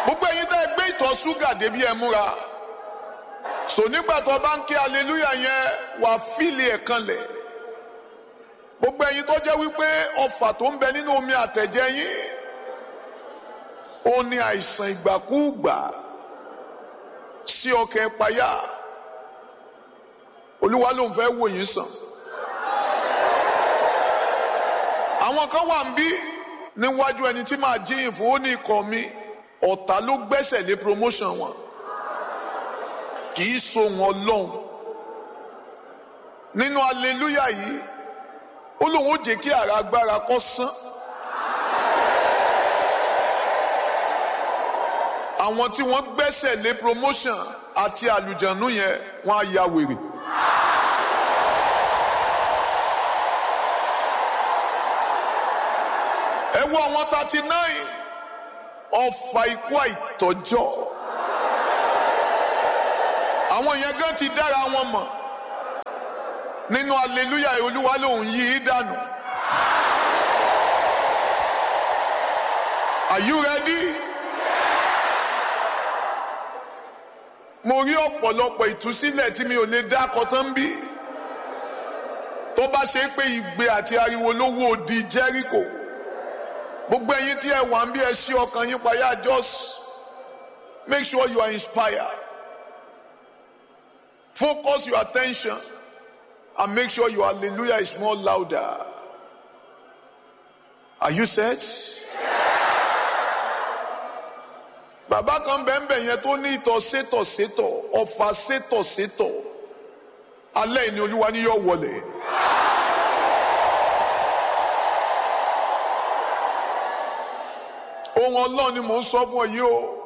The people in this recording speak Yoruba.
gbogbo ẹ̀yin tẹ́ ẹ gbé ìtọ̀ ṣúgà débi ẹ múra so nígbà tó bá ń ké aleluya yẹn wà fíìlì ẹ̀ kanlẹ̀ gbogbo ẹ̀yin tó jẹ́ wípé ọfà tó ń bẹ nínú omi àtẹ̀jẹ́ yín ó ní àìsàn ìgbàkúùgbà sí ọkàn ìpayà olúwa ló ń fẹ́ wò yín sàn àwọn kan wà ń bí níwájú ẹni tí màá jíyìn fún ó ní ikọ̀ mi ọ̀tá ló gbẹ́sẹ̀ lé promotion wọn kì í so wọn lọ́hùn nínú aleluya yìí ó lóun ó jẹ́ kí ara agbára kó sán àwọn tí wọ́n gbẹ́sẹ̀ lé promotion àti àlùjànnú yẹn wọ́n á ya wèrè. ẹ wo àwọn thirty nine ọfà ikú àìtọ́jọ́ àwọn yẹn gan ti dára wọn mọ̀ nínú aleluya olúwa lòun yí i dànù. Are you ready? mo rí ọ̀pọ̀lọpọ̀ ìtúsílẹ̀ tí mi ò lè dá kọtán bí tó bá ṣe pé ìgbé àti ariwo ló wó di Jericho gbogbo ẹ̀yin tí ẹ wà ń bí ẹ ṣí ọkàn yín payá just make sure you are inspired focus your attention and make sure your hallelujah is more louder are you set? bàbá kan bẹ́ẹ̀nbẹ́ẹ̀ yẹn tó ní ìtọ̀ sétọ̀ sétọ̀ ọ̀fà sétọ̀ sétọ̀ alẹ́ ìní olúwa ni yóò wọlé. ohun ọlọ́run ni mò ń sọ fún ọ yìí o